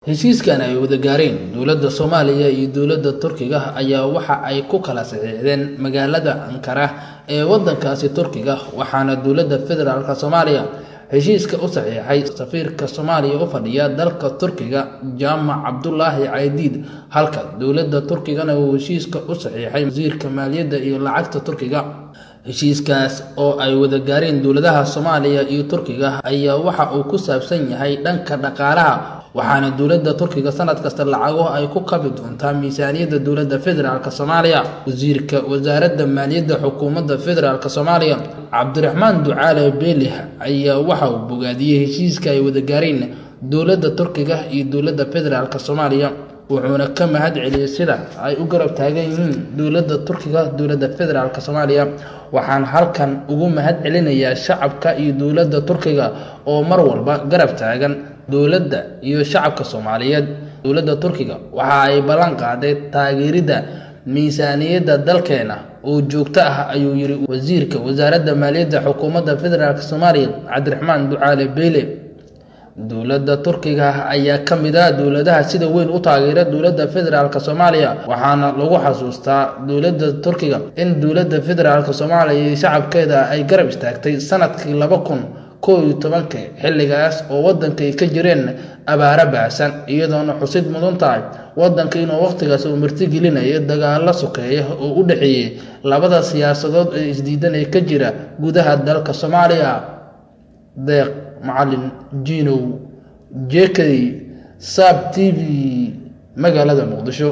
heshiiskan ay wada gaareen dowladda soomaaliya iyo dowladda turkiga ayaa waxa ay ku kala saxiixdeen magaalada ankara ee wadankaasi turkiga waxaana dowladda federaalk soomaaliya heshiiska u saxiixay safiirka soomaaliya u fadhiya dalka turkiga jaamac cabdulaahi caydiid halka dowladda turkigana uu heshiiska u saxiixay wasiirka maaliyadda iyo lacagta turkiga heshiiskaas oo ay wada gaareen dowladaha soomaaliya iyo turkiga ayaa waxa uu ku saabsan yahay dhanka dhaqaalaha waxaana dowladda turkiga sanad kasta lacago ay ku kabi doontaa miisaaniyadda dowladda federaalk soomaaliya wasiirka wasaaradda maaliyadda xukuumadda federaalk soomaaliya cabdiraxmaan ducaale beelih ayaa waxa uu bogaadiyey heshiiska ay wada gaareen dowladda turkiga iyo dowladda federaalk soomaaliya wuxuuna ka mahad celiyey sida ay u garab taagan yihiin dowladda turkiga dowladda federaalk soomaaliya waxaan halkan ugu mahad celinayaa shacabka iyo dowladda turkiga oo mar walba garab taagan dowladda iyo shacabka soomaaliyeed dowladda turkiga waxa ay ballan qaaday taageeridda miisaaniyadda dalkeena oo joogto ah ayuu yiri wasiirka wasaaradda maaliyadda xukuumadda federaalk soomaaliya cabdiraxmaan ducaale beyle dowladda turkiga ayaa ka mid ah dowladaha sida weyn u taageera dowladda federaalk soomaaliya waxaana lagu xasuustaa dowladda turkiga in dowladda federaalk soomaaliya iyo shacabkeeda ay garab istaagtay sanadkii laba kun kow iyo tobankii xilligaas oo waddankay ka jireen abaaro baahsan iyadoona xusid mudan tahay waddanka inuu wakhtigaas uu martigelinaya dagaalo sokeeya oo u dhexeeyey labada siyaasadood ee isdiidanaya ka jira gudaha dalka soomaaliya deeq macalin jinow jekey sab t v magaalada muqdisho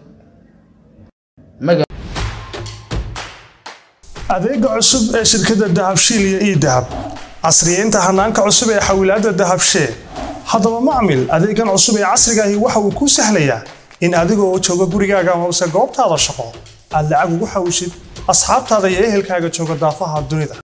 adeega cusub ee shirkadda dahabshiil iyo ii dahab casriyeynta hanaanka cusub ee xawilaadda dahabshee haddaba macmil adeegan cusub ee casriga ahi waxa uu kuu sahlayaa in adigoo jooga gurigaaga amase goobtaada shaqo aad lacag ugu xawishid asxaabtaada iyo ehelkaaga jooga daafaha dunida